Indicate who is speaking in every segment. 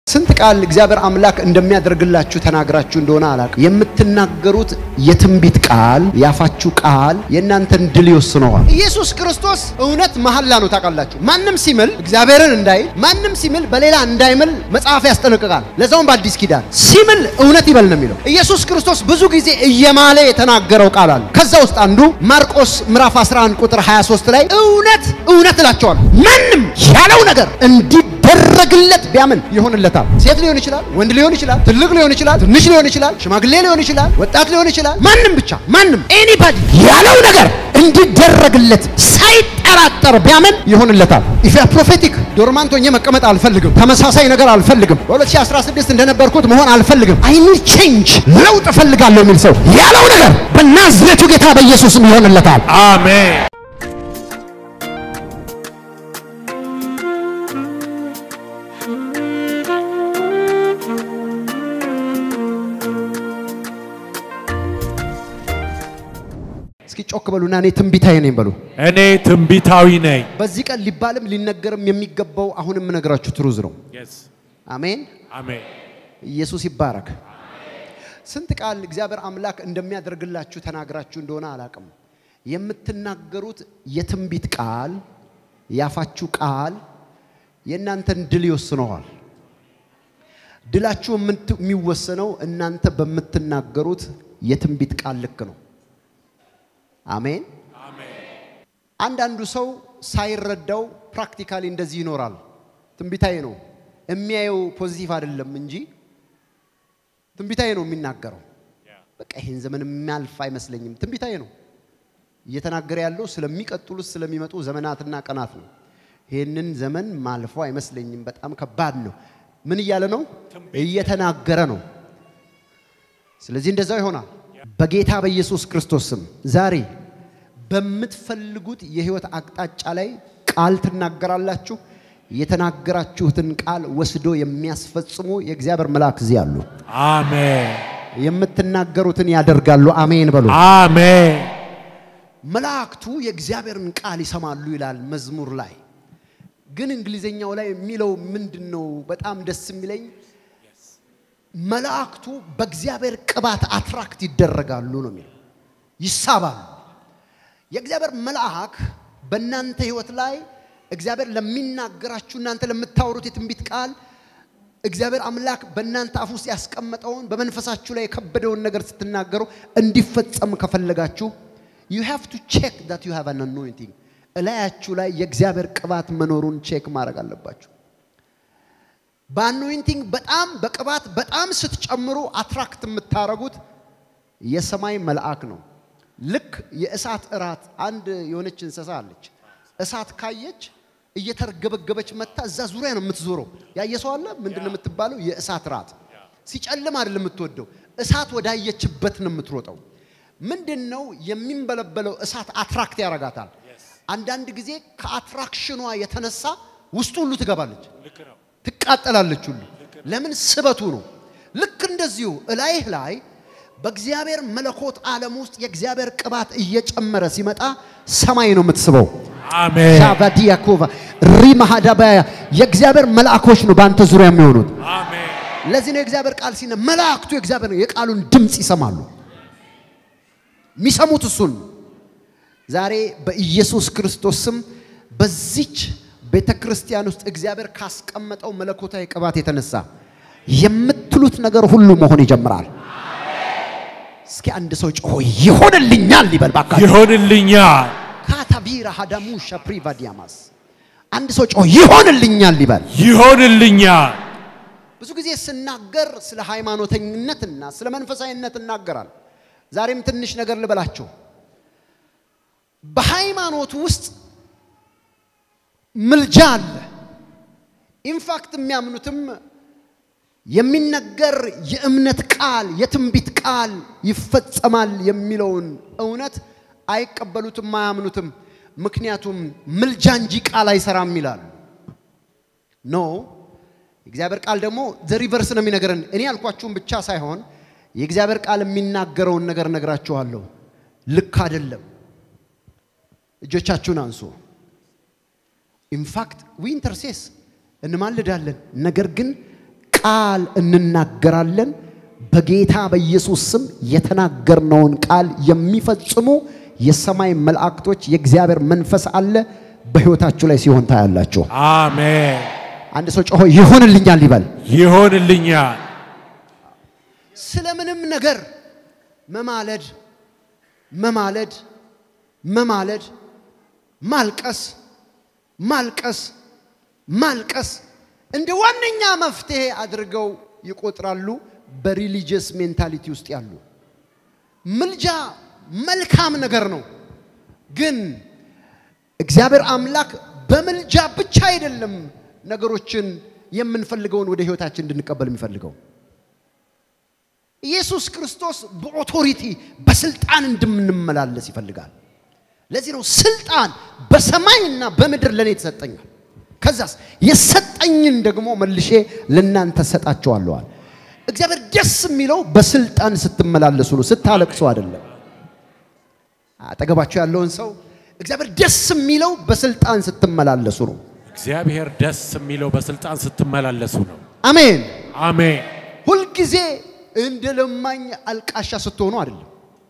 Speaker 1: ስንት ቃል እግዚአብሔር አምላክ እንደሚያደርግላችሁ ተናግራችሁ እንደሆነ አላውቅም። የምትናገሩት የትንቢት ቃል ያፋችሁ ቃል የእናንተን ድል ይወስነዋል። ኢየሱስ ክርስቶስ እውነት መሐላ ነው። ታውቃላችሁ፣ ማንም ሲምል እግዚአብሔርን እንዳይል፣ ማንም ሲምል በሌላ እንዳይምል መጽሐፍ ያስጠነቅቃል። ለዛውም በአዲስ ኪዳን ሲምል እውነት ይበል ነው የሚለው። ኢየሱስ ክርስቶስ ብዙ ጊዜ እየማለ የተናገረው ቃል አለ። ከዛ ውስጥ አንዱ ማርቆስ ምዕራፍ 11 ቁጥር 23 ላይ እውነት እውነት እላቸዋለሁ ማንም ያለው ነገር እንዲደረግለት ቢያምን ይሆንለታል። ሴት ሊሆን ይችላል፣ ወንድ ሊሆን ይችላል፣ ትልቅ ሊሆን ይችላል፣ ትንሽ ሊሆን ይችላል፣ ሽማግሌ ሊሆን ይችላል፣ ወጣት ሊሆን ይችላል። ማንም ብቻ ማንም ኤኒባዲ ያለው ነገር እንዲደረግለት ሳይጠራጠር ቢያምን ይሆንለታል። ኢፍ ያ ፕሮፌቲክ ዶርማንት ሆኜ መቀመጥ አልፈልግም። ተመሳሳይ ነገር አልፈልግም። በ2016 እንደነበርኩት መሆን አልፈልግም። አይ ኒድ ቼንጅ ለውጥ እፈልጋለሁ የሚል ሰው ያለው ነገር በናዝሬቱ ጌታ በኢየሱስም ይሆንለታል።
Speaker 2: አሜን።
Speaker 1: እስኪ ጮክ በሉና እኔ ትንቢታዬ ነኝ በሉ።
Speaker 2: እኔ ትንቢታዊ ነኝ።
Speaker 1: በዚህ ቀን ሊባልም ሊነገርም የሚገባው አሁንም የምነግራችሁ ትሩዝ ነው። አሜን።
Speaker 2: አሜን።
Speaker 1: ኢየሱስ ይባረክ። ስንት ቃል እግዚአብሔር አምላክ እንደሚያደርግላችሁ ተናግራችሁ እንደሆነ አላቅም። የምትናገሩት የትንቢት ቃል ያፋችሁ ቃል የእናንተን ድል ይወስነዋል። ድላችሁ የምት- የሚወሰነው እናንተ በምትናገሩት የትንቢት ቃል ልክ ነው። አሜን። አንዳንዱ ሰው ሳይረዳው ፕራክቲካሊ እንደዚህ ይኖራል። ትንቢታዊ ነው የሚያየው ፖዚቲቭ አይደለም እንጂ ትንቢታዊ ነው የሚናገረው። በቃ ይሄን ዘመን የሚያልፍ አይመስለኝም። ትንቢታዊ ነው እየተናገረ ያለው ስለሚቀጥሉት ስለሚመጡ ዘመናትና ቀናት ነው። ይህንን ዘመን ማልፎ አይመስለኝም። በጣም ከባድ ነው። ምን እያለ ነው? እየተናገረ ነው። ስለዚህ እንደዛው ይሆናል። በጌታ በኢየሱስ ክርስቶስ ስም ዛሬ በምትፈልጉት የህይወት አቅጣጫ ላይ ቃል ትናገራላችሁ። የተናገራችሁትን ቃል ወስዶ የሚያስፈጽሙ የእግዚአብሔር መልአክ እዚህ አሉ።
Speaker 2: አሜን።
Speaker 1: የምትናገሩትን ያደርጋሉ። አሜን በሉ።
Speaker 2: አሜን።
Speaker 1: መላእክቱ የእግዚአብሔርን ቃል ይሰማሉ ይላል መዝሙር ላይ። ግን እንግሊዘኛው ላይ የሚለው ምንድን ነው? በጣም ደስ የሚለኝ መላእክቱ በእግዚአብሔር ቅባት አትራክት ይደረጋሉ ነው የሚለው፣ ይሳባሉ። የእግዚአብሔር መልአክ በእናንተ ህይወት ላይ እግዚአብሔር ለሚናገራችሁ እናንተ ለምታወሩት የትንቢት ቃል እግዚአብሔር አምላክ በእናንተ አፍ ውስጥ ያስቀመጠውን በመንፈሳችሁ ላይ የከበደውን ነገር ስትናገሩ እንዲፈጸም ከፈለጋችሁ you have to check that you have an anointing እላያችሁ ላይ የእግዚአብሔር ቅባት መኖሩን ቼክ ማድረግ አለባችሁ። በአኖይንቲንግ በጣም በቅባት በጣም ስትጨምሩ አትራክት የምታረጉት የሰማይ መልአክ ነው። ልክ የእሳት እራት አንድ የሆነች እንስሳ አለች። እሳት ካየች እየተርገበገበች መታ እዛ ዙሪያ ነው የምትዞረው። ያየ ሰው አለ? ምንድን ነው የምትባለው? የእሳት ራት። ሲጨልም አይደለም የምትወደው፣ እሳት ወዳየችበት ነው የምትሮጠው። ምንድን ነው የሚንበለበለው እሳት አትራክት ያረጋታል። አንዳንድ ጊዜ ከአትራክሽኗ የተነሳ ውስጡ ሁሉ ትገባለች፣ ትቃጠላለች ሁሉ። ለምን? ስበቱ ነው። ልክ እንደዚሁ እላይህ ላይ በእግዚአብሔር መለኮት ዓለም ውስጥ የእግዚአብሔር ቅባት እየጨመረ ሲመጣ ሰማይ ነው የምትስበው።
Speaker 2: አሜን።
Speaker 1: ሻቫዲያኮቫ ሪማሃዳባያ የእግዚአብሔር መልአኮች ነው በአንተ ዙሪያ የሚሆኑት።
Speaker 2: አሜን።
Speaker 1: ለዚህ ነው የእግዚአብሔር ቃል ሲነ መላእክቱ የእግዚአብሔር የቃሉን ድምፅ ይሰማሉ። የሚሰሙት እሱን ነው። ዛሬ በኢየሱስ ክርስቶስ ስም በዚች ቤተ ክርስቲያን ውስጥ እግዚአብሔር ካስቀመጠው መለኮታዊ ቅባት የተነሳ የምትሉት ነገር ሁሉ መሆን ይጀምራል። እስኪ አንድ ሰው ጮሆ ይሆንልኛል ይበል ባካችሁ።
Speaker 2: ይሆንልኛል።
Speaker 1: ካታቢራ ሀዳሙ ሸፕሪቫ ዲያማስ አንድ ሰው ጮሆ ይሆንልኛል ይበል።
Speaker 2: ይሆንልኛል።
Speaker 1: ብዙ ጊዜ ስናገር ስለ ሃይማኖተኝነትና ስለ መንፈሳዊነት እናገራል። ዛሬም ትንሽ ነገር ልበላችሁ። በሃይማኖት ውስጥ ምልጃ አለ። ኢንፋክት የሚያምኑትም የሚነገር የእምነት ቃል የትንቢት ቃል ይፈጸማል የሚለውን እውነት አይቀበሉትም፣ አያምኑትም። ምክንያቱም ምልጃ እንጂ ቃል አይሰራም ይላሉ። ኖ የእግዚአብሔር ቃል ደግሞ ዘሪቨርስ ነው የሚነገረን። እኔ ያልኳችሁን ብቻ ሳይሆን የእግዚአብሔር ቃል የሚናገረውን ነገር ነግራችኋለሁ። ልክ አይደለም። እጆቻችሁን አንሱ። ኢንፋክት ዊ ኢንተርሴስ እንማልዳለን። ነገር ግን ቃል እንናገራለን። በጌታ በኢየሱስ ስም የተናገርነውን ቃል የሚፈጽሙ የሰማይ መላእክቶች የእግዚአብሔር መንፈስ አለ በሕይወታችሁ ላይ ሲሆን ታያላችሁ።
Speaker 2: አሜን።
Speaker 1: አንድ ሰው ጮሆ ይሆንልኛል ይበል።
Speaker 2: ይሆንልኛል።
Speaker 1: ስለምንም ነገር መማለድ መማለድ መማለድ ማልቀስ ማልቀስ ማልቀስ እንደ ዋነኛ መፍትሄ አድርገው ይቆጥራሉ። በሪሊጂየስ ሜንታሊቲ ውስጥ ያሉ ምልጃ መልካም ነገር ነው፣ ግን እግዚአብሔር አምላክ በምልጃ ብቻ አይደለም ነገሮችን የምንፈልገውን ወደ ህይወታችን እንድንቀበል የሚፈልገው። ኢየሱስ ክርስቶስ በኦቶሪቲ በስልጣን እንድንመላለስ ይፈልጋል። ለዚህ ነው ስልጣን በሰማይና በምድር ለእኔ ተሰጠኛል። ከዛስ የሰጠኝን ደግሞ መልሼ ለእናንተ ሰጣቸዋለዋል። እግዚአብሔር ደስ የሚለው በስልጣን ስትመላለሱ ነው፣ ስታለቅሱ አይደለም። አጠገባቸው ያለውን ሰው እግዚአብሔር ደስ የሚለው በስልጣን ስትመላለሱ ነው።
Speaker 2: እግዚአብሔር ደስ የሚለው በስልጣን ስትመላለሱ ነው።
Speaker 1: አሜን።
Speaker 2: አሜን።
Speaker 1: ሁልጊዜ እንደ ለማኝ አልቃሻ ስትሆኑ አይደለም።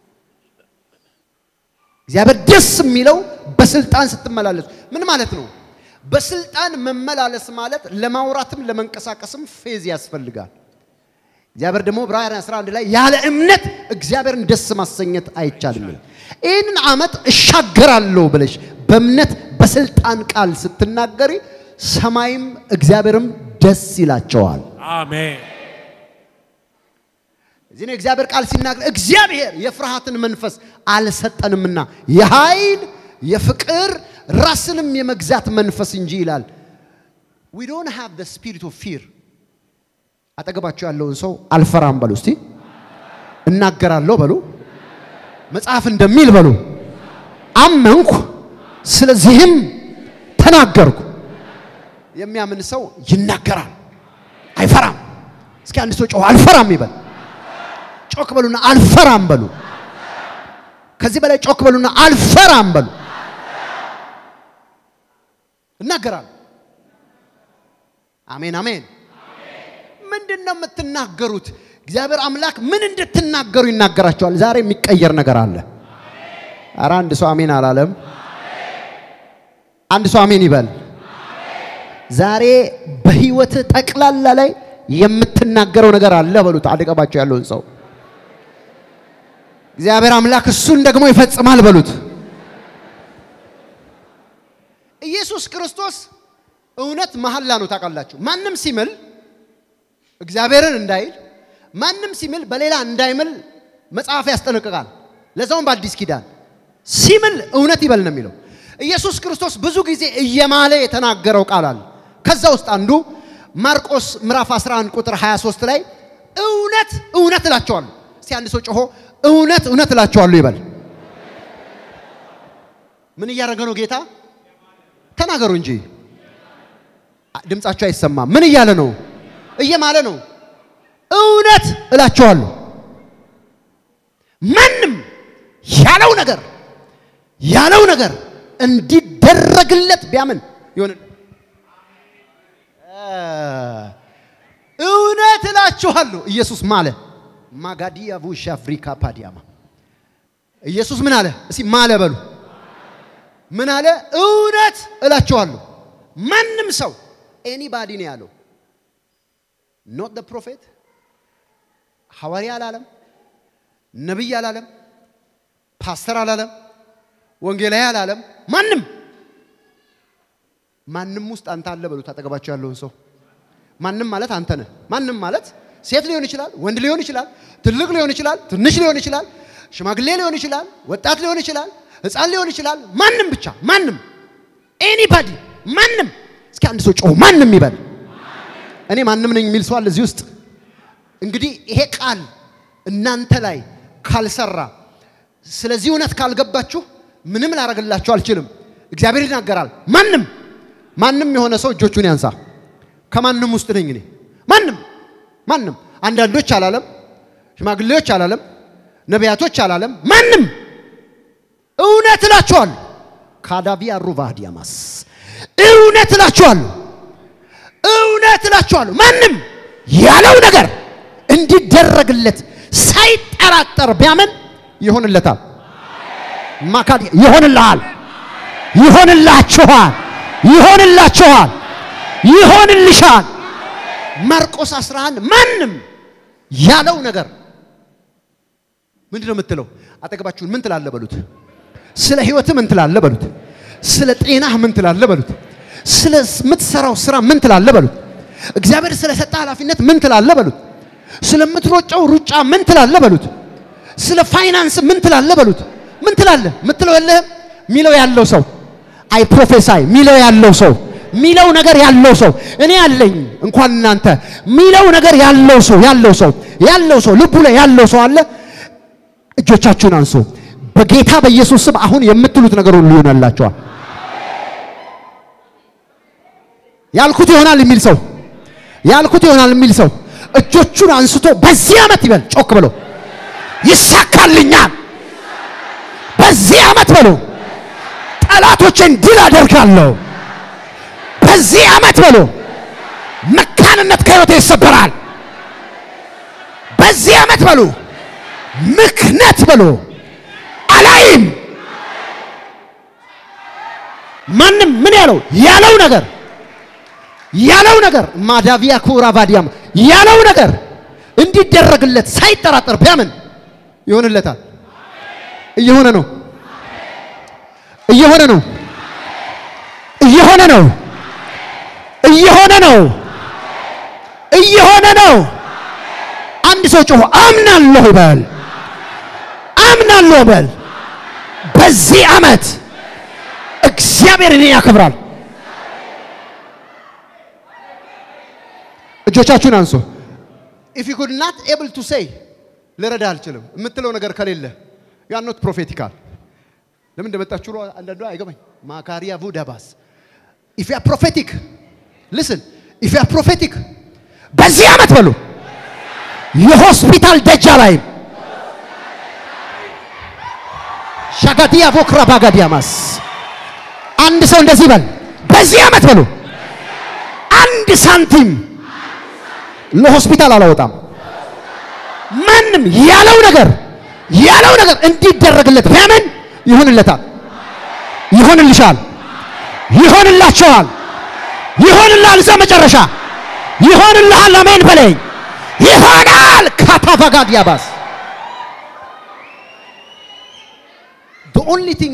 Speaker 1: እግዚአብሔር ደስ የሚለው በስልጣን ስትመላለሱ ምን ማለት ነው? በስልጣን መመላለስ ማለት ለማውራትም ለመንቀሳቀስም ፌዝ ያስፈልጋል። እግዚአብሔር ደግሞ ዕብራውያን 11 ላይ ያለ እምነት እግዚአብሔርን ደስ ማሰኘት አይቻልም። ይህንን ዓመት እሻገራለሁ ብለሽ በእምነት በስልጣን ቃል ስትናገሪ ሰማይም እግዚአብሔርም ደስ ይላቸዋል።
Speaker 2: አሜን።
Speaker 1: እዚህ ነው እግዚአብሔር ቃል ሲናገር እግዚአብሔር የፍርሃትን መንፈስ አልሰጠንምና የኃይል የፍቅር ራስንም የመግዛት መንፈስ እንጂ ይላል። we don't have the spirit of fear አጠገባቸው ያለውን ሰው አልፈራም በሉ እስቲ እናገራለሁ በሉ መጽሐፍ እንደሚል በሉ አመንኩ ስለዚህም ተናገርኩ የሚያምን ሰው ይናገራል አይፈራም እስኪ አንድ ሰው ጮህ አልፈራም ይበል ጮክ በሉና አልፈራም በሉ ከዚህ በላይ ጮክ በሉና አልፈራም በሉ እናገራለሁ አሜን አሜን ምንድን ነው የምትናገሩት? እግዚአብሔር አምላክ ምን እንድትናገሩ ይናገራቸዋል። ዛሬ የሚቀየር ነገር አለ። ኧረ አንድ ሰው አሜን አላለም። አንድ ሰው አሜን ይበል። ዛሬ በህይወት ጠቅላላ ላይ የምትናገረው ነገር አለ በሉት። አጠገባቸው ያለውን ሰው እግዚአብሔር አምላክ እሱን ደግሞ ይፈጽማል በሉት። ኢየሱስ ክርስቶስ እውነት መሐላ ነው። ታውቃላችሁ ማንም ሲምል እግዚአብሔርን እንዳይል ማንም ሲምል በሌላ እንዳይምል መጽሐፍ ያስጠነቅቃል። ለዛውም በአዲስ ኪዳን ሲምል እውነት ይበል ነው የሚለው። ኢየሱስ ክርስቶስ ብዙ ጊዜ እየማለ የተናገረው ቃል አለ። ከዛ ውስጥ አንዱ ማርቆስ ምዕራፍ 11 ቁጥር 23 ላይ እውነት እውነት እላቸዋለሁ። እስቲ አንድ ሰው ጮሆ እውነት እውነት እላቸዋለሁ ይበል። ምን እያደረገ ነው ጌታ? ተናገሩ እንጂ ድምጻቸው አይሰማም። ምን እያለ ነው? እየማለ ነው። እውነት እላቸዋለሁ ማንም ያለው ነገር ያለው ነገር እንዲደረግለት ቢያምን ይሆን። እውነት እላችኋለሁ ኢየሱስ ማለ ማጋዲያ ቡሽ አፍሪካ ፓዲያማ ኢየሱስ ምን አለ? እስቲ ማለ በሉ። ምን አለ? እውነት እላችኋለሁ ማንም ሰው ኤኒባዲ ነው ያለው ኖት ደ ፕሮፌት ሐዋርያ አላለም፣ ነቢይ አላለም፣ ፓስተር አላለም፣ ወንጌላዊ አላለም። ማንም ማንም ውስጥ አንተ አለ በሉት። አጠገባቸው ያለውን ሰው ማንም ማለት አንተ ነህ። ማንም ማለት ሴት ሊሆን ይችላል፣ ወንድ ሊሆን ይችላል፣ ትልቅ ሊሆን ይችላል፣ ትንሽ ሊሆን ይችላል፣ ሽማግሌ ሊሆን ይችላል፣ ወጣት ሊሆን ይችላል፣ ሕፃን ሊሆን ይችላል። ማንም ብቻ ማንም ኤኒባዲ ማንም። እስኪ አንድ ሰው ጮህ ማንም ይበል። እኔ ማንም ነኝ የሚል ሰው አለ እዚህ ውስጥ። እንግዲህ ይሄ ቃል እናንተ ላይ ካልሰራ፣ ስለዚህ እውነት ካልገባችሁ ምንም ላደርግላችሁ አልችልም። እግዚአብሔር ይናገራል። ማንም ማንም የሆነ ሰው እጆቹን ያንሳ። ከማንም ውስጥ ነኝ እኔ። ማንም ማንም፣ አንዳንዶች አላለም፣ ሽማግሌዎች አላለም፣ ነቢያቶች አላለም። ማንም እውነት እላችኋለሁ ካዳቪያ ሩቫዲያማስ እውነት እላችኋለሁ እውነት እላችኋለሁ ማንም ያለው ነገር እንዲደረግለት ሳይጠራጠር ቢያምን ይሆንለታል። ማካድ ይሆንልሃል፣ ይሆንላችኋል፣ ይሆንላችኋል፣ ይሆንልሻል። ማርቆስ 11 ማንም ያለው ነገር ምንድን ነው የምትለው? አጠገባችሁን ምን ትላለህ በሉት። ስለ ህይወት ምን ትላለህ በሉት። ስለ ጤናህ ምን ትላለህ በሉት። ስለ ምትሰራው ስራ ምን ትላለህ በሉት። እግዚአብሔር ስለሰጠ ኃላፊነት ምን ትላለህ በሉት። ስለምትሮጨው ሩጫ ምን ትላለህ በሉት። ስለ ፋይናንስ ምን ትላለህ በሉት። ምን ትላለህ? ምትለው የለህም። ሚለው ያለው ሰው አይ ፕሮፌሳይ ሚለው ያለው ሰው ሚለው ነገር ያለው ሰው እኔ ያለኝ እንኳን እናንተ ሚለው ነገር ያለው ሰው ያለው ሰው ያለው ሰው ልቡ ላይ ያለው ሰው አለ። እጆቻችሁን አንሱ። በጌታ በኢየሱስ ስም አሁን የምትሉት ነገር ሁሉ ይሆናላችኋል። ያልኩት ይሆናል የሚል ሰው ያልኩት ይሆናል የሚል ሰው እጆቹን አንስቶ በዚህ ዓመት ይበል ጮክ ብሎ ይሳካልኛል። በዚህ ዓመት በሎ ጠላቶችን ድል አደርጋለሁ። በዚህ ዓመት በሎ መካንነት ከሕይወቴ ይሰበራል። በዚህ ዓመት በሉ ምክነት በሉ አላይም። ማንም ምን ያለው ያለው ነገር ያለው ነገር ማዳቪያ ኩራ ባዲያም ያለው ነገር እንዲደረግለት ሳይጠራጠር ቢያምን ይሆንለታል። እየሆነ ነው፣ እየሆነ ነው፣ እየሆነ ነው፣ እየሆነ ነው፣ እየሆነ ነው። አንድ ሰው ጮሆ አምናለሁ ይበል፣ አምናለሁ ይበል። በዚህ ዓመት እግዚአብሔር እኔን ያከብራል። እጆቻችሁን አንሱ። ኢፍ ዩ ኩድ ናት ኤብል ቱ ሴይ ልረዳ አልችልም የምትለው ነገር ከሌለ ዩ አር ኖት ፕሮፌቲካል። ለምን እንደመጣችሁ ነው አንዳንዱ አይገባኝ። ማካሪያ ቡዳባስ ኢፍ ዩ አር ፕሮፌቲክ ሊስን ኢፍ ዩ አር ፕሮፌቲክ በዚህ ዓመት በሉ የሆስፒታል ደጃ ላይ ሻጋዲያ ቮክራ ባጋዲያማስ አንድ ሰው እንደዚህ በል በዚህ ዓመት በሉ አንድ ሳንቲም ለሆስፒታል አላወጣም። ማንም ያለው ነገር ያለው ነገር እንዲደረግለት ቢያምን ይሆንለታል፣ ይሆንልሻል፣ ይሆንላቸዋል፣ ይሆንልሃል። እዛ መጨረሻ ይሆንልሃል። አሜን በለኝ። ይሆናል። ካታፋጋድ ያባስ the only thing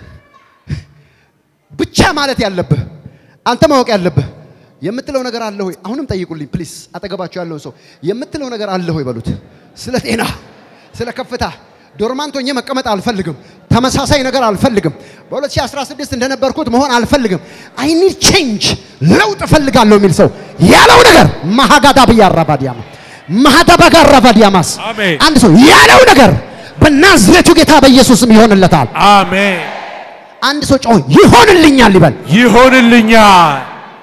Speaker 1: ብቻ ማለት ያለብህ አንተ ማወቅ ያለብህ የምትለው ነገር አለ ሆይ? አሁንም ጠይቁልኝ ፕሊስ። አጠገባቸው ያለውን ሰው የምትለው ነገር አለ ሆይ በሉት። ስለ ጤና፣ ስለ ከፍታ ዶርማንት ሆኜ መቀመጥ አልፈልግም። ተመሳሳይ ነገር አልፈልግም። በ2016 እንደነበርኩት መሆን አልፈልግም። አይ ኒድ ቼንጅ ለውጥ እፈልጋለሁ የሚል ሰው ያለው ነገር ማሃጋዳ ብያራባዲያማ ማሃዳባጋራባዲያማስ
Speaker 2: አሜን።
Speaker 1: አንድ ሰው ያለው ነገር በናዝሬቱ ጌታ በኢየሱስም ይሆንለታል።
Speaker 2: አሜን።
Speaker 1: አንድ ሰው ጮህ ይሆንልኛል ይበል።
Speaker 2: ይሆንልኛል።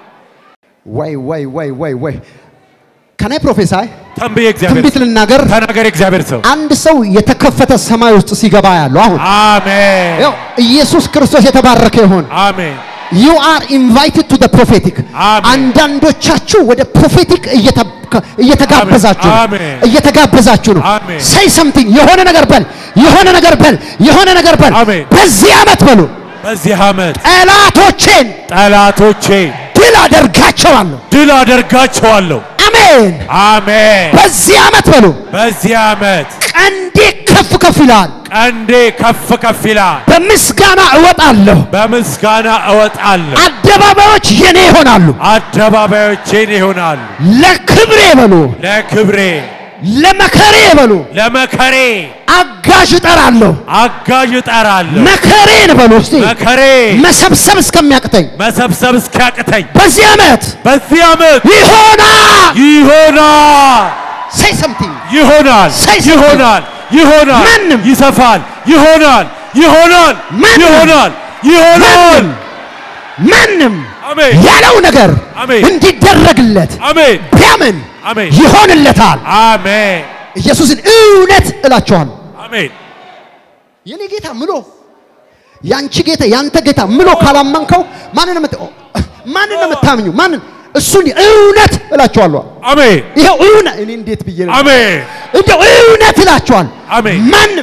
Speaker 1: ወይ ወይ ወይ ወይ ወይ ከናይ ፕሮፌሳይ
Speaker 2: ተንብዬ እግዚአብሔር
Speaker 1: ትንቢት ልናገር።
Speaker 2: ተናገር እግዚአብሔር ሰው
Speaker 1: አንድ ሰው የተከፈተ ሰማይ ውስጥ ሲገባ ያለው አሁን
Speaker 2: አሜን።
Speaker 1: ያው ኢየሱስ ክርስቶስ የተባረከ ይሁን።
Speaker 2: አሜን።
Speaker 1: ዩ አር ኢንቫይትድ ቱ ፕሮፌቲክ።
Speaker 2: አሜን።
Speaker 1: አንዳንዶቻችሁ ወደ ፕሮፌቲክ እየተጋበዛችሁ ነው።
Speaker 2: አሜን።
Speaker 1: እየተጋበዛችሁ ነው።
Speaker 2: አሜን።
Speaker 1: ሴይ ሰምቲንግ የሆነ ነገር በል፣ የሆነ ነገር በል፣ የሆነ ነገር በል።
Speaker 2: አሜን።
Speaker 1: በዚህ ዓመት በሉ
Speaker 2: በዚህ ዓመት
Speaker 1: ጠላቶቼን
Speaker 2: ጠላቶቼ
Speaker 1: ድል አደርጋቸዋለሁ።
Speaker 2: ድል አደርጋቸዋለሁ።
Speaker 1: አሜን።
Speaker 2: አሜን።
Speaker 1: በዚህ ዓመት በሉ
Speaker 2: በዚህ ዓመት
Speaker 1: ቀንዴ ከፍ ከፍ ይላል።
Speaker 2: ቀንዴ ከፍ ከፍ ይላል።
Speaker 1: በምስጋና እወጣለሁ።
Speaker 2: በምስጋና እወጣለሁ።
Speaker 1: አደባባዮች የኔ ይሆናሉ።
Speaker 2: አደባባዮቼን ይሆናሉ።
Speaker 1: ለክብሬ በሉ
Speaker 2: ለክብሬ
Speaker 1: ለመከሬ በሉ
Speaker 2: ለመከሬ
Speaker 1: አጋዥ እጠራለሁ።
Speaker 2: አጋዥ እጠራለሁ።
Speaker 1: መከሬን በሉ እስቲ
Speaker 2: መከሬ
Speaker 1: መሰብሰብ እስከሚያቅተኝ
Speaker 2: መሰብሰብ እስኪያቅተኝ
Speaker 1: በዚህ ዓመት
Speaker 2: በዚህ ዓመት
Speaker 1: ይሆናል።
Speaker 2: ይሆናል
Speaker 1: ሴይ ሰምቲንግ
Speaker 2: ይሆናል
Speaker 1: say something.
Speaker 2: ይሆናል ይሆናል
Speaker 1: ማንም
Speaker 2: ይሰፋል ይሆናል ይሆናል
Speaker 1: ማንም
Speaker 2: ይሆናል ይሆናል
Speaker 1: ማንም
Speaker 2: አሜን
Speaker 1: ያለው ነገር
Speaker 2: አሜን
Speaker 1: እንዲደረግለት
Speaker 2: አሜን
Speaker 1: ቢያምን
Speaker 2: አሜን
Speaker 1: ይሆንለታል።
Speaker 2: አሜን
Speaker 1: ኢየሱስን እውነት እላችኋለሁ
Speaker 2: አሜን
Speaker 1: የኔ ጌታ ምሎ ያንቺ ጌታ ያንተ ጌታ ምሎ ካላመንከው ማንን ነው የምት- ማንን ነው የምታምኙ? ማንን እሱን እውነት እላችኋለሁ።
Speaker 2: አሜን
Speaker 1: ይኸው እውነት እኔ እንዴት ብዬ ነው
Speaker 2: አሜን
Speaker 1: እንደው እውነት እላችኋል።
Speaker 2: አሜን።
Speaker 1: ማንም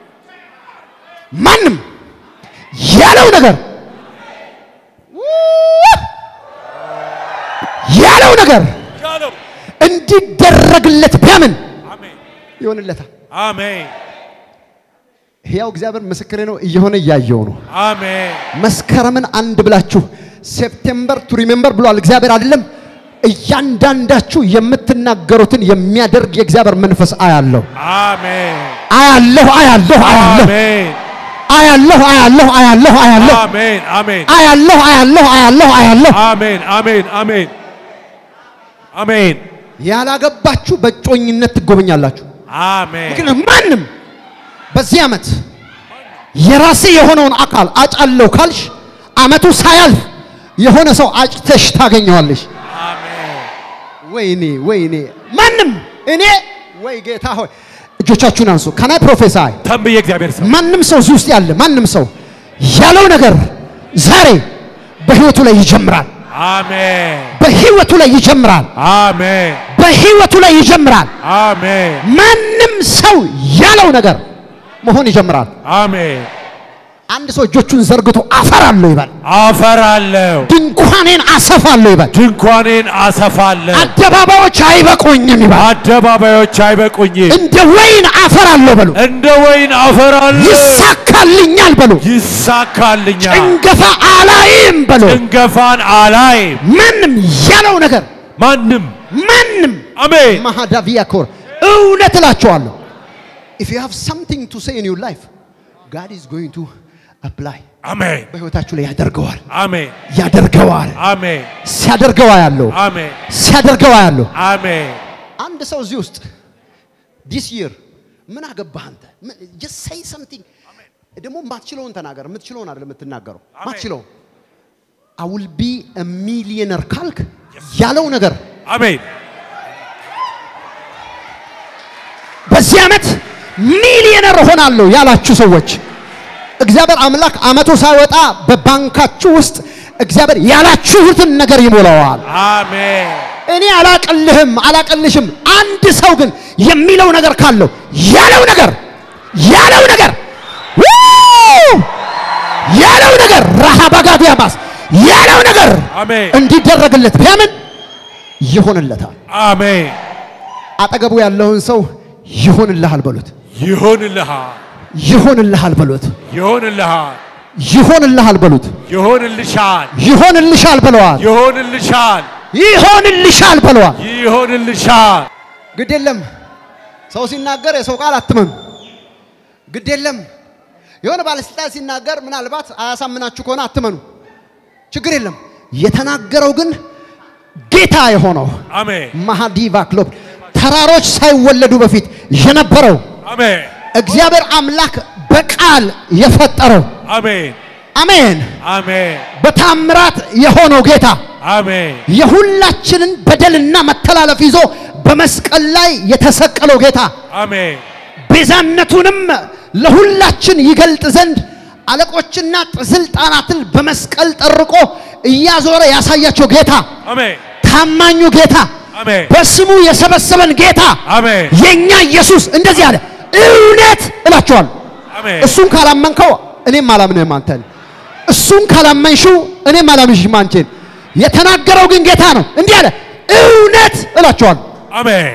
Speaker 1: ማንም ያለው ነገር ያለው ነገር
Speaker 2: ያለው
Speaker 1: እንዲደረግለት ቢያምን
Speaker 2: አሜን
Speaker 1: ይሆንለታል።
Speaker 2: አሜን
Speaker 1: ሕያው እግዚአብሔር ምስክሬ ነው። እየሆነ እያየው ነው።
Speaker 2: አሜን
Speaker 1: መስከረምን አንድ ብላችሁ ሴፕቴምበር ቱ ሪሜምበር ብሏል እግዚአብሔር አይደለም። እያንዳንዳችሁ የምትናገሩትን የሚያደርግ የእግዚአብሔር መንፈስ አያለሁ
Speaker 2: አሜን
Speaker 1: አያለሁ አያለሁ አያለሁ
Speaker 2: አሜን
Speaker 1: አያለሁ አያለሁ አያለሁ አያለሁ
Speaker 2: አሜን አሜን
Speaker 1: አያለሁ አያለሁ አያለሁ አያለሁ
Speaker 2: አሜን አሜን አሜን አሜን
Speaker 1: ያላገባችሁ በእጮኝነት ትጎበኛላችሁ።
Speaker 2: አሜን
Speaker 1: ግን ማንም በዚህ ዓመት የራሴ የሆነውን አካል አጫለሁ ካልሽ ዓመቱ ሳያልፍ የሆነ ሰው አጭተሽ ታገኘዋለሽ።
Speaker 2: አሜን
Speaker 1: ወይኔ ወይኔ ማንም እኔ ወይ ጌታ ሆይ እጆቻችሁን አንሱ። ከናይ ፕሮፌሳይ
Speaker 2: ተንብዬ እግዚአብሔር ሰው
Speaker 1: ማንም ሰው እዚህ ውስጥ ያለ ማንም ሰው ያለው ነገር ዛሬ በህይወቱ ላይ ይጀምራል።
Speaker 2: አሜን
Speaker 1: በህይወቱ ላይ ይጀምራል።
Speaker 2: አሜን
Speaker 1: በህይወቱ ላይ ይጀምራል።
Speaker 2: አሜን
Speaker 1: ማንም ሰው ያለው ነገር መሆን ይጀምራል።
Speaker 2: አሜን
Speaker 1: አንድ ሰው እጆቹን ዘርግቶ አፈራለሁ ይበል።
Speaker 2: አፈራለሁ
Speaker 1: ድንኳኔን አሰፋለሁ ይበል።
Speaker 2: ድንኳኔን አሰፋለሁ
Speaker 1: አደባባዮች አይበቁኝም ይበል።
Speaker 2: አደባባዮች አይበቁኝም
Speaker 1: እንደ ወይን አፈራለሁ በሉ።
Speaker 2: እንደ ወይን አፈራለሁ
Speaker 1: ይሳካልኛል በሉ።
Speaker 2: ይሳካልኛል
Speaker 1: ጭንገፋ አላይም በሉ።
Speaker 2: ጭንገፋን አላይም
Speaker 1: ማንም ያለው ነገር
Speaker 2: ማንም
Speaker 1: ማንም
Speaker 2: አሜን
Speaker 1: ማሃዳቪያ ኮር እውነት እላቸዋለሁ if you have something to say in your life God is going to apply
Speaker 2: አሜን
Speaker 1: በህይወታችሁ ላይ ያደርገዋል
Speaker 2: አሜን
Speaker 1: ያደርገዋል
Speaker 2: አሜን
Speaker 1: ሲያደርገዋ ያለው
Speaker 2: አሜን
Speaker 1: ሲያደርገዋ ያለው
Speaker 2: አሜን
Speaker 1: አንድ ሰው እዚህ ውስጥ ዲስ ይር ምን አገባህ አንተ just say something ደግሞ ማትችለውን ተናገር የምትችለውን አይደለም የምትናገረው
Speaker 2: አሜን።
Speaker 1: ማትችለውን I will be a millionaire ካልክ ያለው ነገር
Speaker 2: አሜን
Speaker 1: በዚህ ዓመት ሚሊዮነር እሆናለሁ ያላችሁ ሰዎች እግዚአብሔር አምላክ ዓመቱ ሳይወጣ በባንካችሁ ውስጥ እግዚአብሔር ያላችሁትን ነገር ይሞላዋል።
Speaker 2: አሜን
Speaker 1: እኔ አላቅልህም አላቅልሽም። አንድ ሰው ግን የሚለው ነገር ካለው ያለው ነገር ያለው ነገር ው! ያለው ነገር ረሃባጋዲያማስ ያለው ነገር
Speaker 2: አሜን
Speaker 1: እንዲደረግለት ቢያምን ይሆንለታል።
Speaker 2: አሜን
Speaker 1: አጠገቡ ያለውን ሰው ይሆንልሃል በሉት።
Speaker 2: ይሆንልሃል
Speaker 1: ይሆንልሃል በሉት።
Speaker 2: ይሆንልሃል
Speaker 1: ይሆንልሃል በሉት።
Speaker 2: ይሆንልሻል
Speaker 1: ይሆንልሻል በለዋል።
Speaker 2: ይሆንልሻል
Speaker 1: ይሆንልሻል በለዋል።
Speaker 2: ይሆንልሻል
Speaker 1: ግድ የለም ሰው ሲናገር የሰው ቃል አትመኑ። ግድ የለም የሆነ ባለስልጣን ሲናገር ምናልባት አያሳምናችሁ ከሆነ አትመኑ። ችግር የለም የተናገረው ግን ጌታ የሆነው
Speaker 2: አሜን
Speaker 1: ማሃዲቫ ክሎብ ተራሮች ሳይወለዱ በፊት የነበረው
Speaker 2: አሜን
Speaker 1: እግዚአብሔር አምላክ በቃል የፈጠረው
Speaker 2: አሜን
Speaker 1: አሜን
Speaker 2: አሜን
Speaker 1: በታምራት የሆነው ጌታ
Speaker 2: አሜን
Speaker 1: የሁላችንን በደልና መተላለፍ ይዞ በመስቀል ላይ የተሰቀለው ጌታ
Speaker 2: አሜን
Speaker 1: ቤዛነቱንም ለሁላችን ይገልጥ ዘንድ አለቆችና ስልጣናትን በመስቀል ጠርቆ እያዞረ ያሳያቸው ጌታ
Speaker 2: አሜን
Speaker 1: ታማኙ ጌታ
Speaker 2: አሜን
Speaker 1: በስሙ የሰበሰበን ጌታ
Speaker 2: አሜን
Speaker 1: የኛ ኢየሱስ እንደዚህ አለ። እውነት እላችኋለሁ
Speaker 2: አሜን
Speaker 1: እሱን ካላመንከው እኔም አላምንህም አንተን። እሱን ካላመንሽው እኔም አላምንሽም አንቺን። የተናገረው ግን ጌታ ነው። እንዲህ አለ፣ እውነት እላችኋለሁ
Speaker 2: አሜን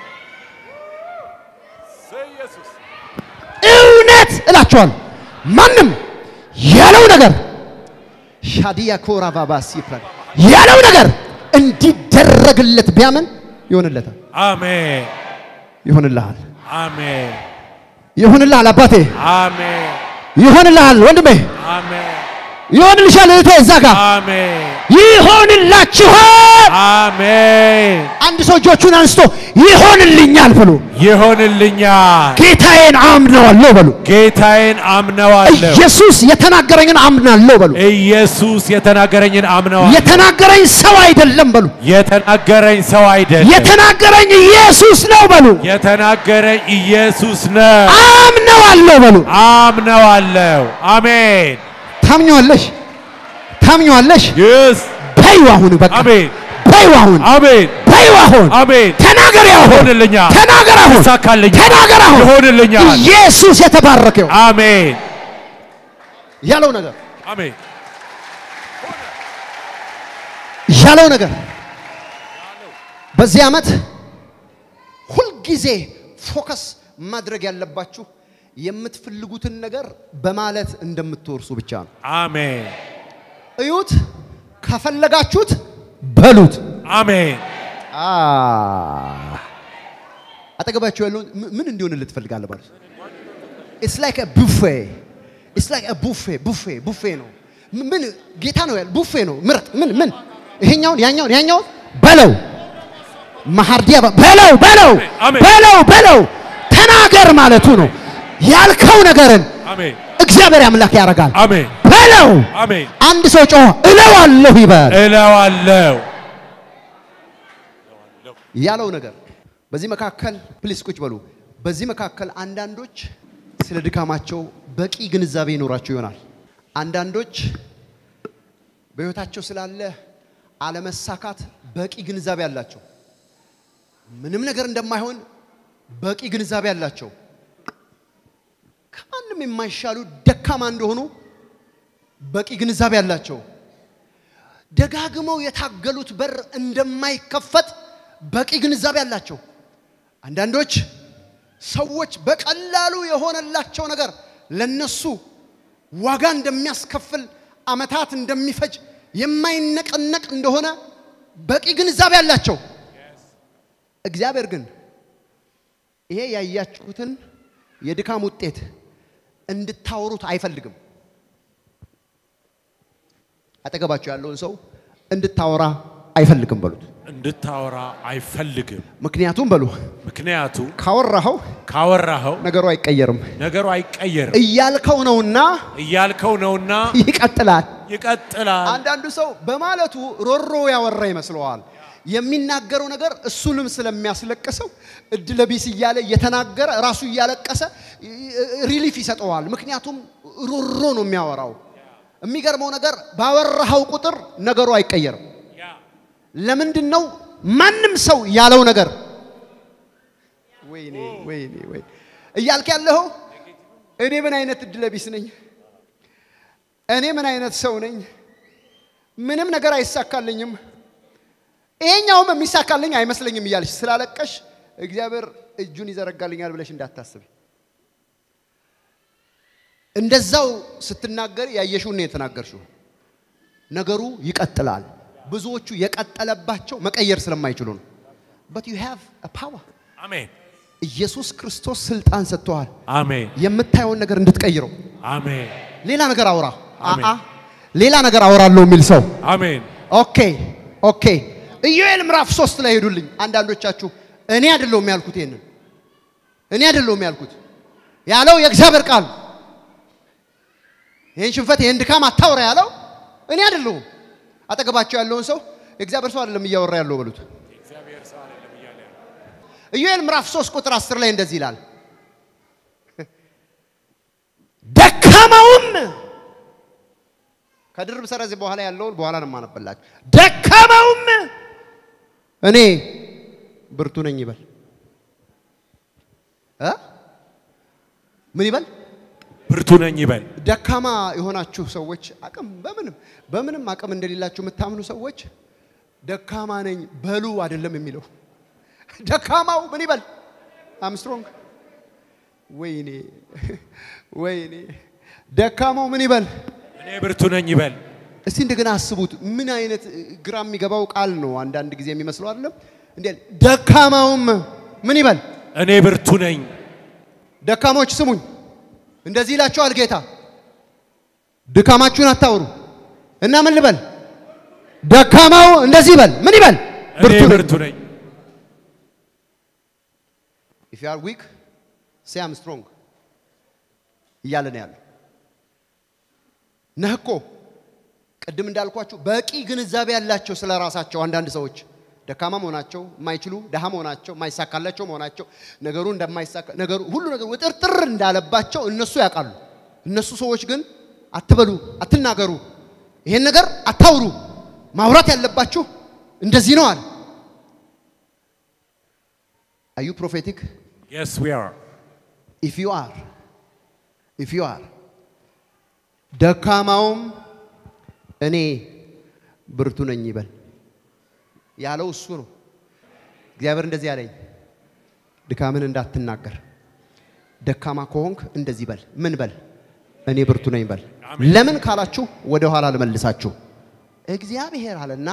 Speaker 1: እውነት እላችኋለሁ ማንም ያለው ነገር ሻዲያ ኮራ ባባስ ይፍራል ያለው ነገር እንዲደረግለት ቢያምን ይሆንለታል።
Speaker 2: አሜን
Speaker 1: ይሆንልሃል፣
Speaker 2: አሜን
Speaker 1: ይሆንልሃል አባቴ፣
Speaker 2: አሜን
Speaker 1: ይሆንልሃል ወንድሜ፣
Speaker 2: አሜን
Speaker 1: ይሆንልሻል እህቴ፣ እዛ ጋር
Speaker 2: አሜን
Speaker 1: ይሆንላችኋል።
Speaker 2: አሜን
Speaker 1: አንድ ሰው እጆቹን አንስቶ ይሆንልኛል በሉ።
Speaker 2: ይሆንልኛል
Speaker 1: ጌታዬን አምነዋለሁ በሉ።
Speaker 2: ጌታዬን አምነዋለሁ
Speaker 1: ኢየሱስ የተናገረኝን አምናለሁ በሉ።
Speaker 2: ኢየሱስ የተናገረኝን አምነዋለሁ
Speaker 1: የተናገረኝ ሰው አይደለም በሉ።
Speaker 2: የተናገረኝ ሰው አይደለም
Speaker 1: የተናገረኝ ኢየሱስ ነው በሉ።
Speaker 2: የተናገረኝ ኢየሱስ ነው
Speaker 1: አምነዋለሁ በሉ።
Speaker 2: አምነዋለሁ አሜን
Speaker 1: ታምኘዋለሽ፣ ታምኘዋለሽ።
Speaker 2: ይስ
Speaker 1: በዩ አሁን በቃ
Speaker 2: አሜን
Speaker 1: በዩ በይው አሁን
Speaker 2: አሜን
Speaker 1: በይው አሁን
Speaker 2: አሜን
Speaker 1: ተናገር አሁን
Speaker 2: ይሆንልኛል
Speaker 1: ተናገር አሁን
Speaker 2: ይሳካልኛል
Speaker 1: ተናገር አሁን
Speaker 2: ይሆንልኛል
Speaker 1: ኢየሱስ የተባረከው
Speaker 2: አሜን
Speaker 1: ያለው ነገር
Speaker 2: አሜን
Speaker 1: ያለው ነገር በዚህ ዓመት ሁልጊዜ ፎከስ ማድረግ ያለባችሁ የምትፈልጉትን ነገር በማለት እንደምትወርሱ ብቻ ነው።
Speaker 2: አሜን
Speaker 1: እዩት፣ ከፈለጋችሁት በሉት።
Speaker 2: አሜን
Speaker 1: አ አጠገባችሁ ያለውን ም- ምን እንዲሆንልህ ትፈልጋለህ? ማለት ኢትስ ላይክ ቡፌ ኢትስ ላይክ ቡፌ ቡፌ ቡፌ ነው። ም- ምን ጌታ ነው ያለ ቡፌ ነው። ምረጥ። ምን ምን ይሄኛውን ያኛውን ያኛውን በለው ማሃርዲያ በ- በለው በለው
Speaker 2: አሜን።
Speaker 1: በለው በለው ተናገር ማለቱ ነው። ያልከው ነገርን
Speaker 2: አሜን
Speaker 1: እግዚአብሔር አምላክ ያደርጋል።
Speaker 2: አሜን
Speaker 1: በለው
Speaker 2: አሜን
Speaker 1: አንድ ሰው ጮኸ እለዋለሁ ይበል
Speaker 2: እለዋለሁ
Speaker 1: ያለው ነገር በዚህ መካከል ፕሊስ ቁጭ በሉ። በዚህ መካከል አንዳንዶች ስለ ድካማቸው በቂ ግንዛቤ ይኖራቸው ይሆናል። አንዳንዶች በሕይወታቸው ስላለ አለመሳካት በቂ ግንዛቤ አላቸው። ምንም ነገር እንደማይሆን በቂ ግንዛቤ አላቸው። ከማንም የማይሻሉ ደካማ እንደሆኑ በቂ ግንዛቤ አላቸው። ደጋግመው የታገሉት በር እንደማይከፈት በቂ ግንዛቤ አላቸው። አንዳንዶች ሰዎች በቀላሉ የሆነላቸው ነገር ለነሱ ዋጋ እንደሚያስከፍል ዓመታት እንደሚፈጅ የማይነቀነቅ እንደሆነ በቂ ግንዛቤ አላቸው። እግዚአብሔር ግን ይሄ ያያችሁትን የድካም ውጤት እንድታወሩት አይፈልግም። አጠገባቸው ያለውን ሰው እንድታወራ አይፈልግም በሉት።
Speaker 2: እንድታወራ አይፈልግም።
Speaker 1: ምክንያቱም በሉ
Speaker 2: ምክንያቱ
Speaker 1: ካወራኸው
Speaker 2: ካወራኸው
Speaker 1: ነገሩ አይቀየርም
Speaker 2: ነገሩ አይቀየርም
Speaker 1: እያልከው ነውና
Speaker 2: እያልከው ነውና
Speaker 1: ይቀጥላል።
Speaker 2: ይቀጥላል።
Speaker 1: አንዳንዱ ሰው በማለቱ ሮሮ ያወራ ይመስለዋል። የሚናገረው ነገር እሱንም ስለሚያስለቅሰው እድለ ቢስ እያለ እየተናገረ ራሱ እያለቀሰ ሪሊፍ ይሰጠዋል። ምክንያቱም ሮሮ ነው የሚያወራው። የሚገርመው ነገር ባወራኸው ቁጥር ነገሩ አይቀየርም። ለምንድን ነው ማንም ሰው ያለው ነገር ወይኔ ወይኔ ወይ እያልክ ያለኸው እኔ ምን አይነት እድለ ቢስ ነኝ፣ እኔ ምን አይነት ሰው ነኝ፣ ምንም ነገር አይሳካልኝም፣ ይሄኛውም የሚሳካልኝ አይመስለኝም እያልሽ ስላለቀሽ እግዚአብሔር እጁን ይዘረጋልኛል ብለሽ እንዳታስብ። እንደዛው ስትናገር ያየሽውን ነው የተናገርሽው። ነገሩ ይቀጥላል። ብዙዎቹ የቀጠለባቸው መቀየር ስለማይችሉ ነው። but you have a power
Speaker 2: አሜን
Speaker 1: ኢየሱስ ክርስቶስ ስልጣን ሰጥተዋል።
Speaker 2: አሜን
Speaker 1: የምታየውን ነገር እንድትቀይረው
Speaker 2: አሜን
Speaker 1: ሌላ ነገር አውራ
Speaker 2: አሜን።
Speaker 1: አአ ሌላ ነገር አውራለሁ የሚል ሰው
Speaker 2: አሜን
Speaker 1: ኦኬ ኦኬ ኢዮኤል ምዕራፍ ሶስት ላይ ሄዱልኝ አንዳንዶቻችሁ እኔ አይደለሁም ያልኩት ይሄንን እኔ አይደለሁም ያልኩት ያለው የእግዚአብሔር ቃል ይህን ሽንፈት ይህን ድካም አታውራ ያለው እኔ አይደለሁም አጠገባቸው ያለውን ሰው የእግዚአብሔር ሰው አይደለም እያወራ ያለው በሉት ኢዮኤል ምዕራፍ 3 ቁጥር 10 ላይ እንደዚህ ይላል ደካማውም ከድርብ ሰረዝ በኋላ ያለውን በኋላ ነው የማነበላችሁ። ደካማውም እኔ ብርቱ ነኝ ይበል እ ምን ይበል?
Speaker 2: ብርቱ ነኝ ይበል።
Speaker 1: ደካማ የሆናችሁ ሰዎች አቅም በምንም በምንም አቅም እንደሌላችሁ የምታምኑ ሰዎች ደካማ ነኝ በሉ አይደለም የሚለው። ደካማው ምን ይበል? አምስትሮንግ ወይኔ ወይኔ ደካማው ምን ይበል?
Speaker 2: እኔ ብርቱ ነኝ ይበል።
Speaker 1: እስቲ እንደገና አስቡት። ምን አይነት ግራ የሚገባው ቃል ነው አንዳንድ ጊዜ የሚመስለው አይደለም? እንዴ ደካማውም ምን ይበል?
Speaker 2: እኔ ብርቱ ነኝ።
Speaker 1: ደካሞች ስሙኝ፣ እንደዚህ ይላችኋል ጌታ፣ ድካማችሁን አታውሩ እና ምን ልበል? ደካማው እንደዚህ ይበል። ምን ይበል?
Speaker 2: እኔ
Speaker 1: ነኝ።
Speaker 2: ብርቱ ነኝ።
Speaker 1: ኢፍ ዩ አር ዊክ ሴይ አም ስትሮንግ እያለ ነው ያለው። ነህ እኮ ቅድም እንዳልኳችሁ በቂ ግንዛቤ ያላቸው ስለ ራሳቸው አንዳንድ ሰዎች ደካማ መሆናቸው፣ የማይችሉ ደሃ መሆናቸው፣ የማይሳካላቸው መሆናቸው፣ ነገሩ እንደማይሳካ ነገሩ ሁሉ ነገሩ ውጥርጥር እንዳለባቸው እነሱ ያውቃሉ። እነሱ ሰዎች ግን አትበሉ፣ አትናገሩ፣ ይሄን ነገር አታውሩ። ማውራት ያለባችሁ እንደዚህ ነው አለ። አዩ ፕሮፌቲክ
Speaker 2: Yes, we are.
Speaker 1: ኢፍ ዩ አር ኢፍ ዩ አር ደካማውም እኔ ብርቱ ነኝ ይበል ያለው እሱ ነው። እግዚአብሔር እንደዚህ ያለኝ ድካምን እንዳትናገር፣ ደካማ ከሆንክ እንደዚህ በል። ምን በል? እኔ ብርቱ ነኝ በል።
Speaker 2: አሜን።
Speaker 1: ለምን ካላችሁ ወደ ኋላ ልመልሳችሁ። እግዚአብሔር አለና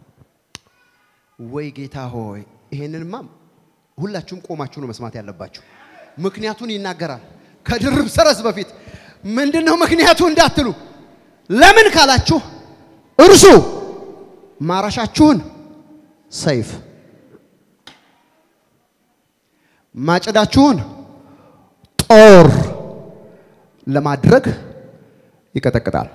Speaker 1: ወይ ጌታ ሆይ ይሄንንማ ሁላችሁም ቆማችሁ ነው መስማት ያለባችሁ። ምክንያቱን ይናገራል። ከድርብ ሰረዝ በፊት ምንድን ነው ምክንያቱ እንዳትሉ፣ ለምን ካላችሁ እርሱ ማረሻችሁን ሰይፍ ማጭዳችሁን ጦር ለማድረግ ይቀጠቅጣል።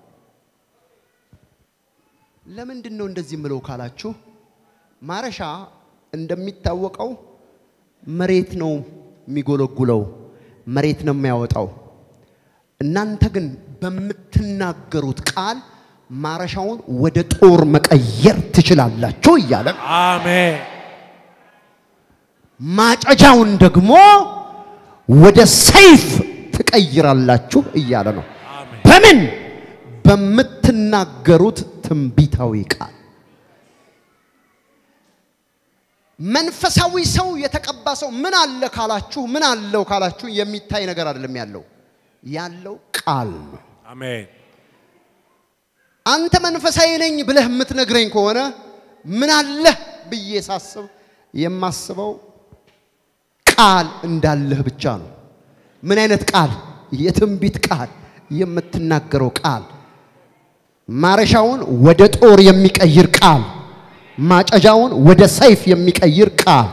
Speaker 1: ለምንድን ነው እንደዚህ ምለው ካላችሁ ማረሻ እንደሚታወቀው መሬት ነው የሚጎለጉለው፣ መሬት ነው የሚያወጣው። እናንተ ግን በምትናገሩት ቃል ማረሻውን ወደ ጦር መቀየር ትችላላችሁ እያለ
Speaker 2: Amen.
Speaker 1: ማጨጃውን ደግሞ ወደ ሰይፍ ትቀይራላችሁ እያለ ነው።
Speaker 2: Amen.
Speaker 1: በምን? በምትናገሩት ትንቢታዊ ቃል። መንፈሳዊ ሰው የተቀባ ሰው ምን አለ ካላችሁ፣ ምን አለው ካላችሁ የሚታይ ነገር አይደለም ያለው ያለው ቃል ነው።
Speaker 2: Amen.
Speaker 1: አንተ መንፈሳዊ ነኝ ብለህ የምትነግረኝ ከሆነ ምን አለህ ብዬ ሳስብ የማስበው ቃል እንዳለህ ብቻ ነው። ምን አይነት ቃል? የትንቢት ቃል፣ የምትናገረው ቃል፣ ማረሻውን ወደ ጦር የሚቀይር ቃል፣ ማጨጃውን ወደ ሰይፍ የሚቀይር ቃል።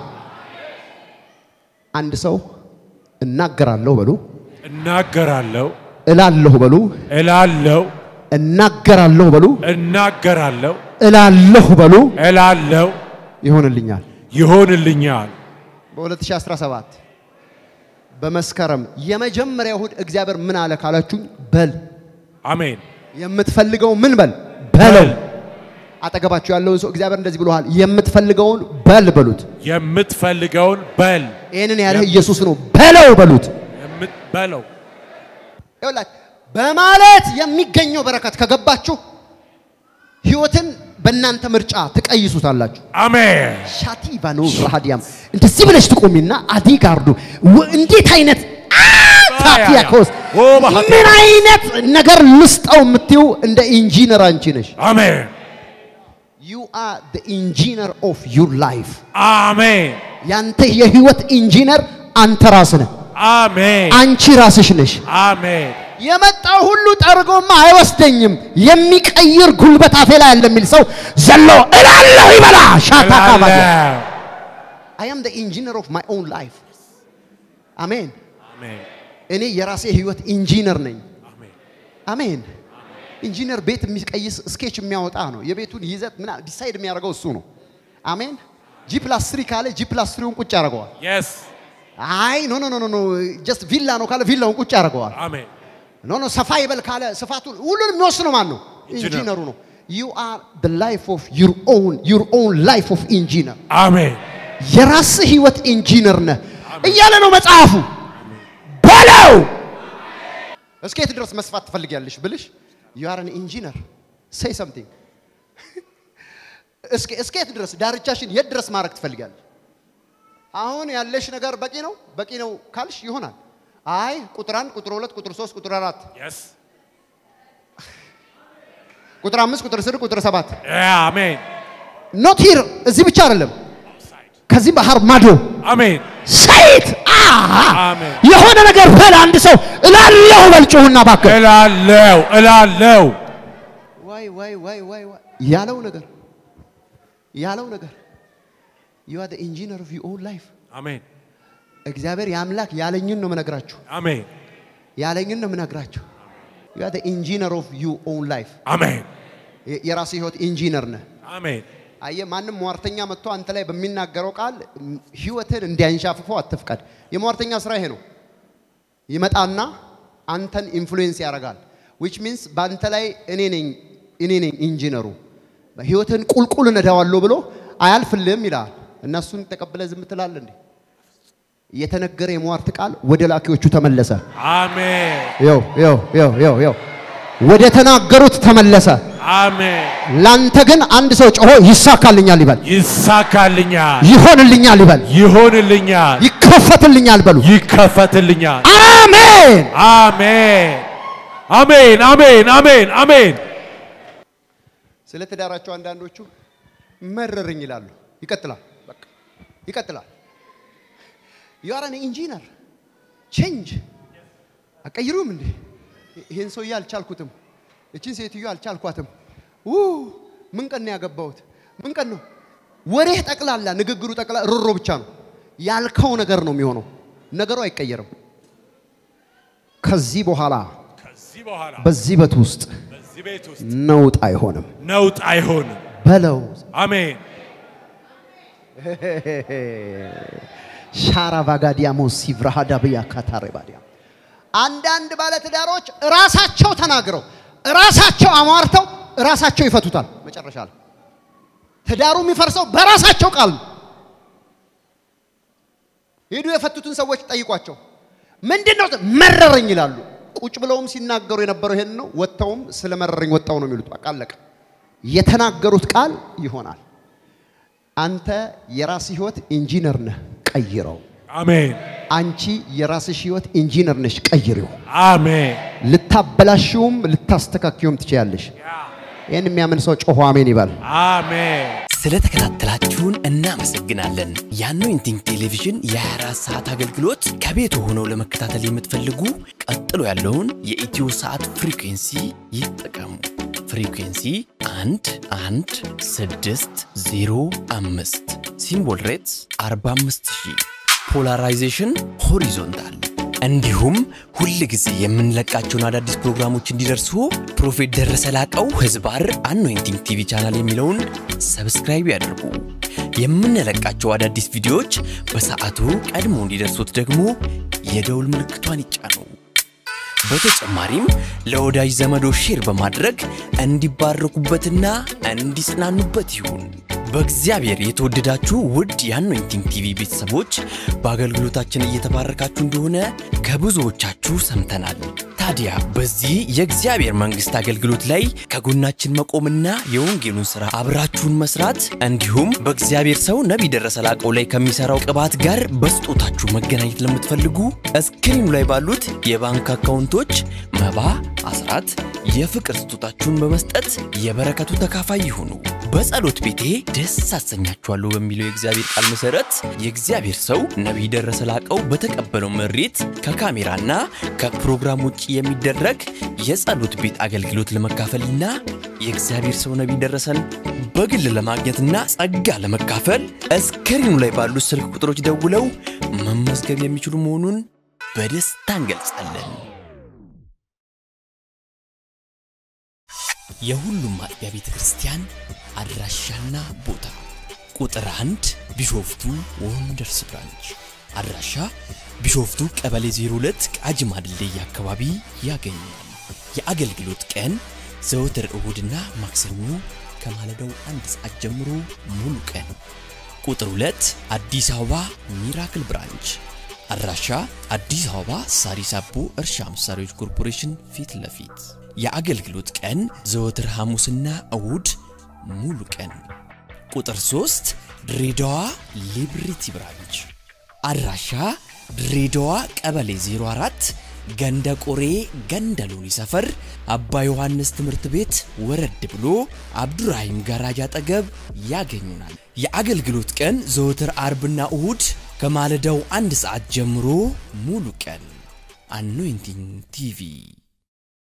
Speaker 1: አንድ ሰው እናገራለሁ በሉ፣
Speaker 2: እናገራለሁ፣
Speaker 1: እላለሁ በሉ፣
Speaker 2: እላለሁ፣
Speaker 1: እናገራለሁ በሉ፣
Speaker 2: እናገራለሁ፣
Speaker 1: እላለሁ በሉ፣
Speaker 2: እላለሁ፣
Speaker 1: ይሆንልኛል።
Speaker 2: ይሆንልኛል።
Speaker 1: በ2017 በመስከረም የመጀመሪያ እሁድ እግዚአብሔር ምን አለ ካላችሁኝ፣ በል
Speaker 2: አሜን።
Speaker 1: የምትፈልገው ምን በል በለው። አጠገባችሁ ያለውን ሰው እግዚአብሔር እንደዚህ ብሎሃል፣ የምትፈልገውን በል በሉት።
Speaker 2: የምትፈልገውን በል
Speaker 1: ይህንን ያለህ ኢየሱስ ነው። በለው በሉት።
Speaker 2: የምት- በለው።
Speaker 1: ይኸውላችሁ በማለት የሚገኘው በረከት ከገባችሁ ህይወትን በእናንተ ምርጫ ትቀይሱታላችሁ።
Speaker 2: አሜን።
Speaker 1: ሻቲ ባኖ ራዲያም እንደዚህ ብለሽ ትቆሚና አዲ ጋርዱ ወ- እንዴት አይነት ታቲያኮስ
Speaker 2: ኦ ባህቲ።
Speaker 1: ምን አይነት ነገር ልስጠው የምትይው እንደ ኢንጂነር አንቺ ነሽ።
Speaker 2: አሜን።
Speaker 1: ዩ አር ዘ ኢንጂነር ኦፍ ዩር ላይፍ።
Speaker 2: አሜን።
Speaker 1: ያንተ የህይወት ኢንጂነር አንተ ራስህ ነህ።
Speaker 2: አሜን።
Speaker 1: አንቺ ራስሽ ነሽ።
Speaker 2: አሜን።
Speaker 1: የመጣው ሁሉ ጠርጎማ አይወስደኝም። የሚቀይር ጉልበት አፌ ላይ አለ የሚል ሰው ዘሎ እላለሁ ይበላ ሻታ ካባያ
Speaker 2: እላለሁ።
Speaker 1: አይ አም ዘ ኢንጂነር ኦፍ ማይ ኦውን ላይፍ። አሜን።
Speaker 2: አሜን።
Speaker 1: እኔ የራሴ ህይወት ኢንጂነር ነኝ።
Speaker 2: አሜን።
Speaker 1: አሜን። ኢንጂነር ቤት የሚቀይስ ስኬች የሚያወጣ ነው። የቤቱን ይዘት ምና ዲሳይድ የሚያደርገው እሱ ነው። አሜን። ጂ ፕላስ ትሪ ካለ ጂ ፕላስ ትሪውን ቁጭ ያደርገዋል።
Speaker 2: የስ
Speaker 1: አይ ኖ ኖ ኖ ኖ ጀስት ቪላ ነው ካለ ቪላውን ቁጭ ያደርገዋል።
Speaker 2: አሜን።
Speaker 1: ኖ ኖ ሰፋ ይበል ካለ ስፋቱን ሁሉንም የሚወስነው ማን ነው?
Speaker 2: ኢንጂነር።
Speaker 1: ኢንጂነሩ ነው። ዩ አር ዘ ላይፍ ኦፍ ዩር ኦውን ዩር ኦውን ላይፍ ኦፍ ኢንጂነር
Speaker 2: አሜን።
Speaker 1: የራስህ ህይወት ኢንጂነር ነህ እያለ ነው መጽሐፉ። በለው እስከ የት ድረስ መስፋት ትፈልጊያለሽ ብልሽ ዩ አር አን ኢንጂነር ሴይ ሰምቲንግ። እስከ እስከ የት ድረስ ዳርቻሽን የት ድረስ ማድረግ ትፈልጊያለሽ? አሁን ያለሽ ነገር በቂ ነው በቂ ነው ካልሽ ይሆናል። አይ ቁጥር አንድ ቁጥር ሁለት ቁጥር ሶስት ቁጥር አራት
Speaker 2: የስ
Speaker 1: ቁጥር አምስት ቁጥር ስድስት ቁጥር ሰባት
Speaker 2: አሜን።
Speaker 1: ኖት ሂር እዚህ ብቻ አይደለም ከዚህ ባህር ማዶ
Speaker 2: አሜን።
Speaker 1: ሰይት
Speaker 2: አሜን።
Speaker 1: የሆነ ነገር በል አንድ ሰው እላለሁ በል ጩሁና እባክህ
Speaker 2: እላለሁ፣ እላለሁ።
Speaker 1: ዋይ ዋይ ዋይ ዋይ ዋይ ያለው ነገር ያለው ነገር ዩ አር ዘ ኢንጂነር ኦፍ ዩር ኦውን ላይፍ
Speaker 2: አሜን።
Speaker 1: እግዚአብሔር የአምላክ ያለኝን ነው የምነግራችሁ
Speaker 2: አሜን።
Speaker 1: ያለኝን ነው የምነግራችሁ ዩ አር ዘ ኢንጂነር ኦፍ ዩር ኦውን ላይፍ
Speaker 2: አሜን።
Speaker 1: የራስህ ህይወት ኢንጂነር ነህ
Speaker 2: አሜን።
Speaker 1: አየህ ማንም ሟርተኛ መጥቶ አንተ ላይ በሚናገረው ቃል ም፣ ህይወትን እንዲያንሻፍፈው አትፍቀድ። የሟርተኛ ስራ ይሄ ነው። ይመጣና አንተን ኢንፍሉዌንስ ያደርጋል። ዊች ሚንስ በአንተ ላይ እኔ ነኝ እኔ ነኝ ኢንጂነሩ ህይወትን ቁልቁል እነዳዋለሁ ብሎ አያልፍልህም ይላል። እና እሱን ተቀብለ ዝም ትላለህ እንዴ? የተነገረ የሟርት ቃል ወደ ላኪዎቹ ተመለሰ።
Speaker 2: አሜን
Speaker 1: ይው ይው ይው ይው ይው ወደ ተናገሩት ተመለሰ።
Speaker 2: አሜን።
Speaker 1: ላንተ ግን አንድ ሰው ጮሆ ይሳካልኛል ይበል፣
Speaker 2: ይሳካልኛል፣
Speaker 1: ይሆንልኛል ይበል፣
Speaker 2: ይሆንልኛል፣
Speaker 1: ይከፈትልኛል በሉ።
Speaker 2: ይከፈትልኛል።
Speaker 1: አሜን።
Speaker 2: አሜን አሜን አሜን አሜን አሜን።
Speaker 1: ስለ ትዳራቸው አንዳንዶቹ መረርኝ ይላሉ። ይቀጥላል፣ በቃ ይቀጥላል። ዩአረን ኢንጂነር ቼንጅ አቀይሩም እንዴ? ይሄን ሰውዬ አልቻልኩትም፣ እችን ሴትዮ አልቻልኳትም። ው ምን ቀን ነው ያገባሁት? ምን ቀን ነው? ወሬህ ጠቅላላ ንግግሩ ጠቅላ ሮሮ ብቻ ነው። ያልከው ነገር ነው የሚሆነው። ነገሩ አይቀየርም። ከዚህ በኋላ
Speaker 2: ከዚህ በኋላ
Speaker 1: በዚህ በት ውስጥ
Speaker 2: በዚህ ቤት ውስጥ
Speaker 1: ነውጥ አይሆንም
Speaker 2: ነውጥ አይሆንም።
Speaker 1: በለው።
Speaker 2: አሜን
Speaker 1: ሻራ ቫጋዲያሞ ሲቭራሃዳ ብያ ካታሬ ባዲያ አንዳንድ ባለትዳሮች ራሳቸው ተናግረው ራሳቸው አሟርተው ራሳቸው ይፈቱታል። መጨረሻ ላይ ትዳሩ የሚፈርሰው በራሳቸው ቃል ነው። ሄዱ የፈቱትን ሰዎች ጠይቋቸው። ምንድን ነው መረረኝ ይላሉ። ቁጭ ብለውም ሲናገሩ የነበረው ይሄን ነው። ወጥተውም ስለ መረረኝ ወጣው ነው የሚሉት። በቃ አለቀ። የተናገሩት ቃል ይሆናል። አንተ የራስ ህይወት ኢንጂነር ነህ፣ ቀይረው።
Speaker 2: አሜን
Speaker 1: አንቺ የራስሽ ህይወት ኢንጂነር ነሽ፣ ቀይሪው።
Speaker 2: አሜን
Speaker 1: ልታበላሽውም ልታስተካክዩም ትችያለሽ። ይህን የሚያምን ሰው ጮሆ አሜን ይባል።
Speaker 2: አሜን።
Speaker 3: ስለተከታተላችሁን እናመሰግናለን። የአኖይንቲንግ ቴሌቪዥን የ24 ሰዓት አገልግሎት ከቤት ሆነው ለመከታተል የምትፈልጉ ቀጥሎ ያለውን የኢትዮ ሰዓት ፍሪኩንሲ ይጠቀሙ። ፍሪኩንሲ 1 1 6 0 5 ሲምቦል ሬትስ 45000 ፖላራይዜሽን ሆሪዞንታል እንዲሁም ሁል ጊዜ የምንለቃቸውን አዳዲስ ፕሮግራሞች እንዲደርሱ ፕሮፌት ደረሰ ላቀው ህዝባር አኖይንቲንግ ቲቪ ቻናል የሚለውን ሰብስክራይብ ያድርጉ። የምንለቃቸው አዳዲስ ቪዲዮዎች በሰዓቱ ቀድሞ እንዲደርሱት ደግሞ የደውል ምልክቷን ይጫኑ። በተጨማሪም ለወዳጅ ዘመዶ ሼር በማድረግ እንዲባረኩበትና እንዲጽናኑበት ይሁን። በእግዚአብሔር የተወደዳችሁ ውድ የአኖይንቲንግ ቲቪ ቤተሰቦች በአገልግሎታችን እየተባረካችሁ እንደሆነ ከብዙዎቻችሁ ሰምተናል። ታዲያ በዚህ የእግዚአብሔር መንግሥት አገልግሎት ላይ ከጎናችን መቆምና የወንጌሉን ሥራ አብራችሁን መስራት እንዲሁም በእግዚአብሔር ሰው ነቢይ ደረሰ ላቀው ላይ ከሚሠራው ቅባት ጋር በስጦታችሁ መገናኘት ለምትፈልጉ እስክሪኑ ላይ ባሉት የባንክ አካውንቶች መባ፣ አስራት፣ የፍቅር ስጦታችሁን በመስጠት የበረከቱ ተካፋይ ይሁኑ። በጸሎት ቤቴ ደስ አሰኛችኋለሁ በሚለው የእግዚአብሔር ቃል መሰረት የእግዚአብሔር ሰው ነቢይ ደረሰ ላቀው በተቀበለው መሬት ከካሜራና ከፕሮግራም ውጭ የሚደረግ የጸሎት ቤት አገልግሎት ለመካፈልና የእግዚአብሔር ሰው ነቢይ ደረሰን በግል ለማግኘትና ጸጋ ለመካፈል እስክሪኑ ላይ ባሉት ስልክ ቁጥሮች ደውለው መመዝገብ የሚችሉ መሆኑን በደስታ እንገልጻለን። የሁሉም አጥቢያ ቤተ ክርስቲያን አድራሻና ቦታ ቁጥር አንድ ቢሾፍቱ ወንደርስ ብራንች አድራሻ ቢሾፍቱ ቀበሌ 02 ቃጂማ ድልድይ አካባቢ ያገኛል። የአገልግሎት ቀን ዘወትር እሁድና ማክሰኞ ከማለዳው አንድ ሰዓት ጀምሮ ሙሉ ቀን። ቁጥር 2 አዲስ አበባ ሚራክል ብራንች አድራሻ አዲስ አበባ ሳሪስ አቦ እርሻ መሳሪያዎች ኮርፖሬሽን ፊት ለፊት የአገልግሎት ቀን ዘወትር ሐሙስና እሁድ ሙሉ ቀን። ቁጥር 3 ድሬዳዋ ሊብሪቲ ብራንች አድራሻ ድሬዳዋ ቀበሌ 04 ገንደ ቆሬ ገንደ ሎኒ ሰፈር አባ ዮሐንስ ትምህርት ቤት ወረድ ብሎ አብዱራሂም ጋራጅ አጠገብ ያገኙናል። የአገልግሎት ቀን ዘወትር አርብና እሁድ ከማለዳው አንድ ሰዓት ጀምሮ ሙሉ ቀን። አኖይንቲንግ ቲቪ